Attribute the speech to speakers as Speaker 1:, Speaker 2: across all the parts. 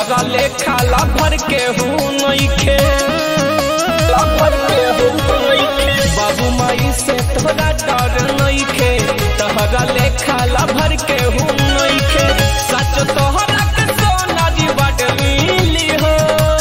Speaker 1: तहरा लेखा लभर के हूँ नइखे लभर के हूँ नइखे बाबू माई से तोरा डर नइखे तहरा लेखा लभर के हूँ नइखे सच तोहरा के सोना जी बड मिली हो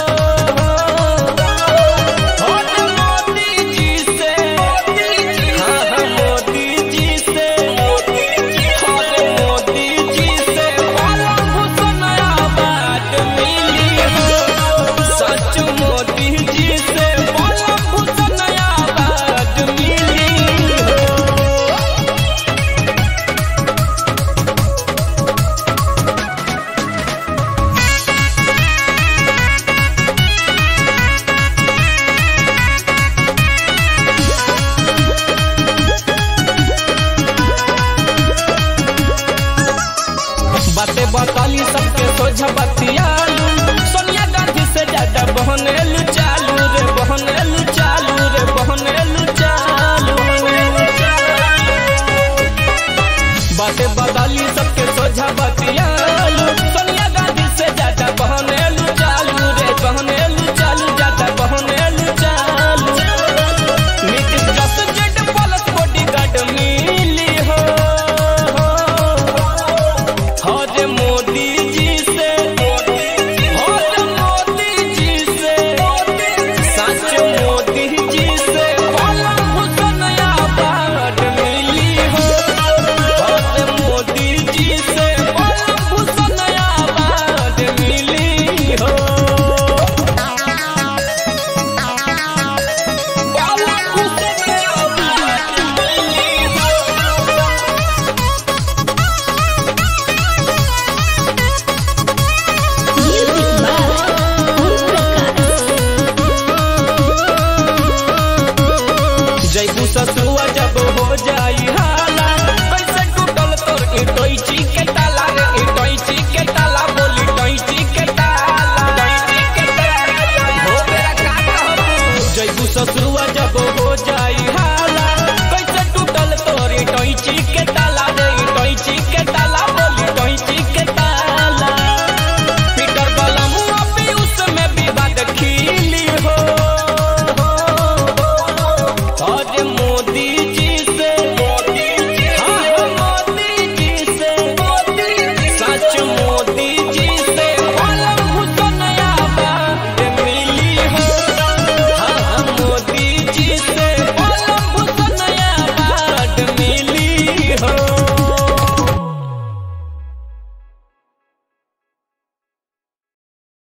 Speaker 1: होत मोदी जी से हाँ हाँ मोदी जी से होत मोदी जी से वाला भूषण आबाद मिली हो सच मोदी जी से वाला भूषण आबाद मिली हो बातें बताली सबके सोझा बतियालू सोनिया गांधी से ज्यादा बहनेलू चालू रे बहनेलू चालू रे बहनेलू चालू बातें बताली सबके सोझा बतियालू सोनिया गांधी से ज्यादा बहनेलू चालू रे बहनेलू चालू ज्यादा बहनेलू चालू नीतीश दस जेड प्लस बॉडीगार्ड मिली हो हर मोदी जी से हर मोदी जी से सच मोदी जी से वाला भूषण आबाद मिली हो हर मोदी जी से वाला भूषण आबाद मिली हो वाला भूषण आबाद मिली हो
Speaker 2: Music by Om Prakash.
Speaker 1: जयबू ससुआ